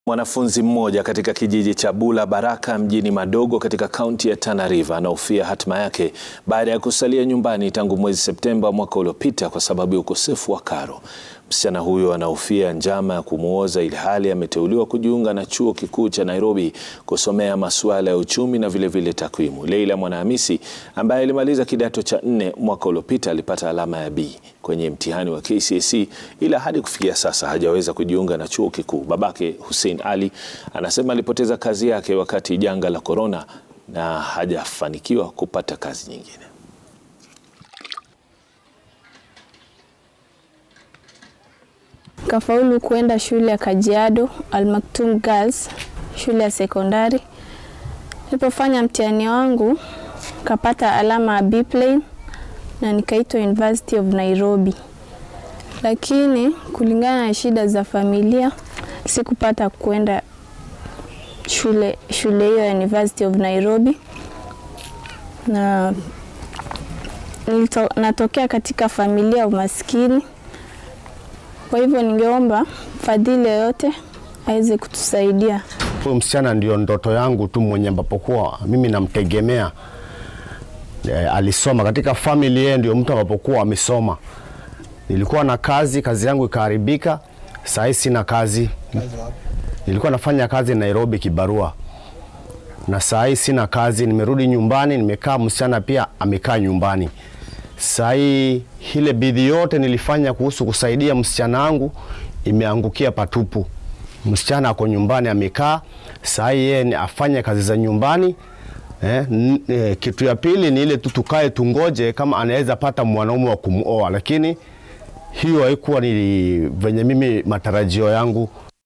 Mwanafunzi mmoja katika kijiji cha Bula Baraka mjini Madogo katika kaunti ya Tana River anahofia hatima yake baada ya kusalia nyumbani tangu mwezi Septemba mwaka uliopita kwa sababu ya ukosefu wa karo. Msichana huyo anahofia njama ya kumuoza ilhali ameteuliwa kujiunga na chuo kikuu cha Nairobi kusomea masuala ya uchumi na vilevile takwimu. Leila Mwanahamisi ambaye alimaliza kidato cha nne mwaka uliopita alipata alama ya B kwenye mtihani wa KCSE ila hadi kufikia sasa hajaweza kujiunga na chuo kikuu. Babake Hussein Ali anasema alipoteza kazi yake wakati janga la korona na hajafanikiwa kupata kazi nyingine. Kafaulu kuenda shule ya Kajiado Al Maktoum Girls, shule ya sekondari. Nilipofanya mtihani wangu kapata alama ya B plane na nikaitwa University of Nairobi, lakini kulingana na shida za familia sikupata kuenda shule shule hiyo ya University of Nairobi na nilito, natokea katika familia ya umaskini. Kwa hivyo ningeomba fadhili yoyote aweze kutusaidia. Huyu msichana ndio ndoto yangu tu mwenye ambapo kuwa mimi namtegemea. E, alisoma katika family yeye ndio mtu ambapokuwa amesoma. Nilikuwa na kazi, kazi yangu ikaharibika. Sasa sina kazi. Nilikuwa nafanya kazi Nairobi kibarua, na saa hii sina kazi, nimerudi nyumbani, nimekaa. Msichana pia amekaa nyumbani. Saa hii ile bidii yote nilifanya kuhusu kusaidia msichana wangu imeangukia patupu. Msichana ako nyumbani amekaa, saa hii yeye afanye kazi za nyumbani. Eh, n- eh, kitu ya pili ni ile tu tukae tungoje kama anaweza pata mwanaume wa kumuoa, lakini hiyo haikuwa ni venye mimi matarajio yangu